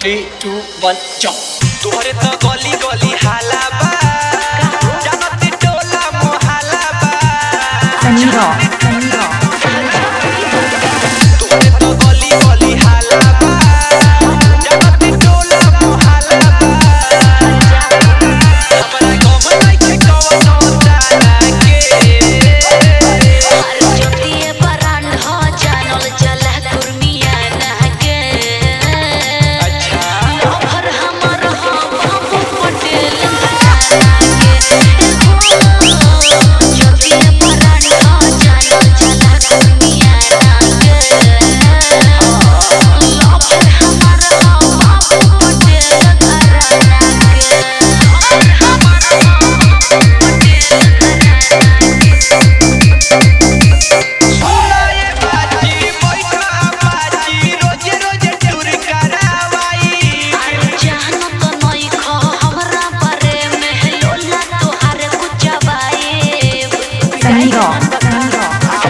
Three two वन jump तोहरे तो गली गली हाला बा जानती टोला मोहाला बा Sonido, sonido. तोहरे तो गली गली हाला बा जानती टोला मोहाला बा हमरा गम नइखे कवनो तारा के ज्योतिए बरांड हो जानल जला कुर्मिया नागे अच्छा लोभर हमर हो बाबू पटेल नागे ज्योतिए बरांड हो जानल जला कुर्मिया नागे लोभर हमर हो बाबू पटेल नागे लोभर हमर हो सुना ये बाजी बैठा बाजी रोजे रोजे टूर करावाई जानो तो नई खो हमरा बारे में लोला तोहार कुचबाए Sonido, sonido.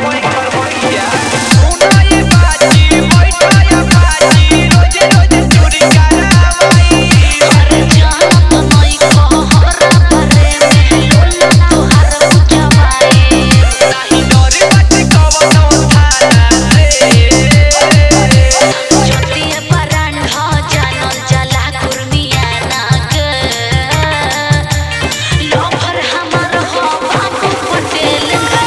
सुना ये बाजी बैठा या बाजी रोजे रोजे टूर करावाई जानो तो नई खो हमरा बारे में लोला तोहार कुचबाए नाही डरे बाटे कवनो थाना रे ज्योतिए बरांड हो जानल जला कुर्मिया नाग लोभर हमर हो बाबू पटेल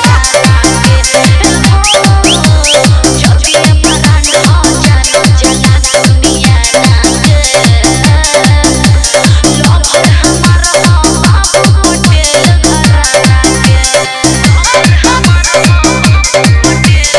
ज्योतिए बरांड हो जानल जला कुर्मिया नाग लोभर हमर हो बाबू पटेल घराना के लोभर हमर हो पटेल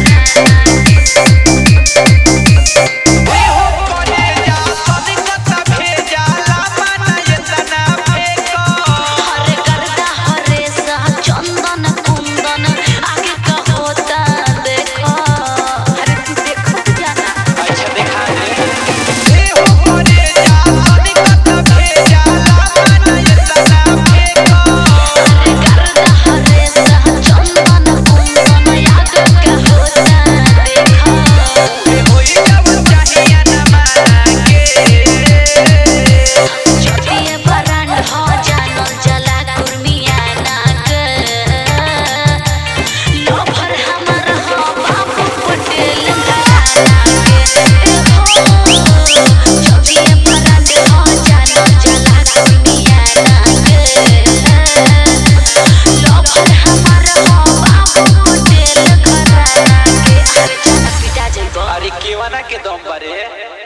ए हो करे जा सनिकता भेजा लामा ना यतना फेको हरे करदा हरे सा चंदन कुंदन आगे का होता देखो अरे तू देखत जाना अच्छा दिखा दे ए हो करे जा सनिकता भेजा लामा ना यतना फेको हरे करदा हरे सा चंदन कुंदन आगे का होता देखो ए होई जब चाहिए ना मांगे ज्योतिए बरांड हो जानल जला कुर्मिया नाग लोभर हमर हो बाबू पटेल घराना के ज्योतिए बरांड हो जानल जला कुर्मिया नाग लोभर हमर हो बाबू पटेल घराना के अरे जाना पिटा जइबो अरे केवना के दम बारे